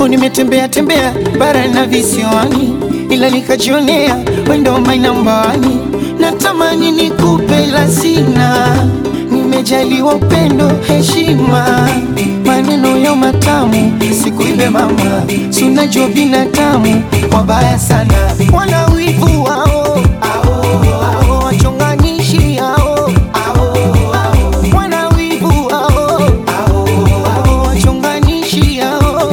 Oh, nimetembea tembea bara na visiwani, ila nikajionea wendo my number one. Natamani nikupe la sina, nimejaliwa upendo, heshima, maneno ya matamu, sikuibe mama, sunajua binadamu wabaya sana, wana wivu wao ao, wachonganishi hao wana wivu hao ao, wachonganishi hao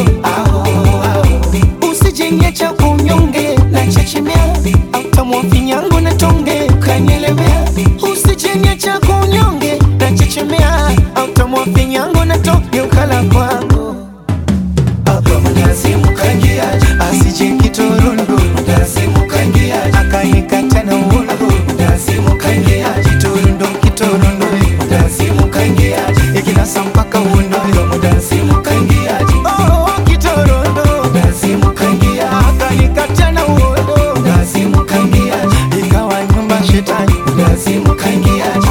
usijenge cha kunyonge na chechemea autamwa finyango na tonge kanyelemea usijenge cha kunyonge na chechemea autamwa finyango na tonge ukala kwangu mkazimukangiaje asije kiturundu mkazimukangiaje akanikata na uundu mkazimukangiaje kiturundu kiturundu mkazimukangiaje ikinasa mpaka uundu mkazimukangiaje oh kiturundu mkazimukangiaje akanikata na uundu mkazimukangiaje ikawa nyumba shetani mkazimukangiaje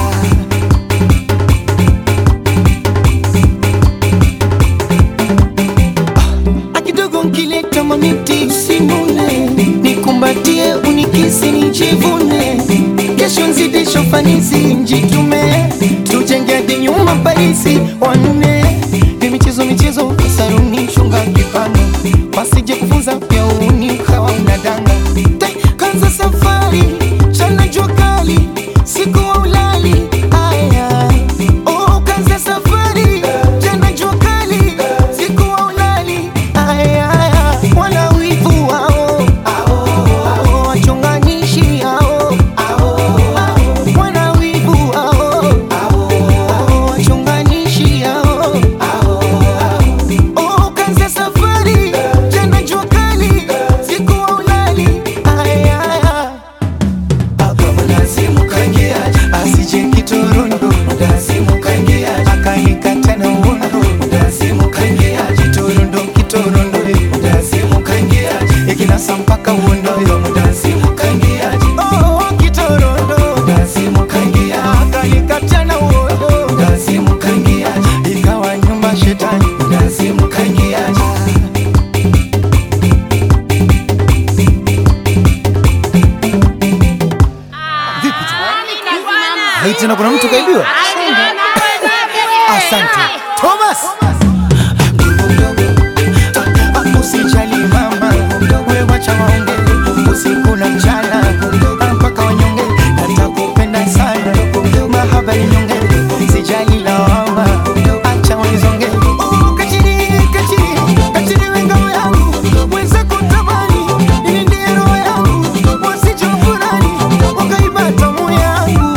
akidogo nkileta mamiti simule nikumbatie unikisi nijivune kesho nzidisho fanisi njitume tujenge hadi nyuma Parisi wanne ni michezo michezo saruni shunga kipano wasije kufunza pia uni ukawa unadanga Tai, kanza safari chana jua kali siku wa ulali aya oh, kanza safari chana jua kali siku wa ulali aya wana wivu wao ao wachonganishi hao wana wivu wao ao wachonganishi hao Oh, kanza safari tena jua kali siku wa ulali aya mnazimukangiaje asije kiturundu mnazimukangiaje akanikata na uundu mnazimukangiaje kiturundu kiturundu mnazimukangiaje ikinasa mpaka uundu mnazimukangiaje oh kiturundu mnazimukangiaje akanikata na uundu mnazimukangiaje ikawa nyumba shetani mnazimukangiaje Hei, tena kuna mtu kaibiwa? Asante Thomas. Usijali mama, wewe wacha waonge usiku na mchana mpaka wanyonge, natakupenda sana mahaba ni nyonge, sijali lawama, acha wanizonge. Oh, kachiri, kachiri, kachiri we ngao yangu, mwenzako tamani, nilindie roho yangu, wasije wafurahi, wakaiba tamu yangu.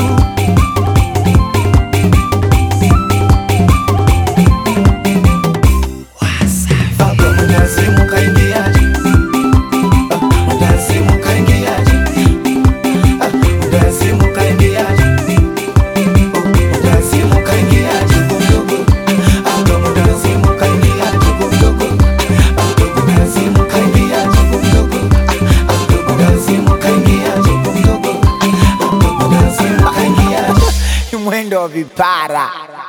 Baba mnazimu kaingiaje? Ah, Mnazimu kaingiaje? Ah, Mnazimu kaingiaje? Oh, Mnazimu kaingiaje? Mdogo. Ah, ndo mnazimu kaingiaje? Mdogo. Ah, ndo mnazimu kaingiaje? Mdogo. Ah, ndo mnazimu kaingiaje? Mdogo. Ah, ndo mnazimu kaingiaje? Mwendo wa vipara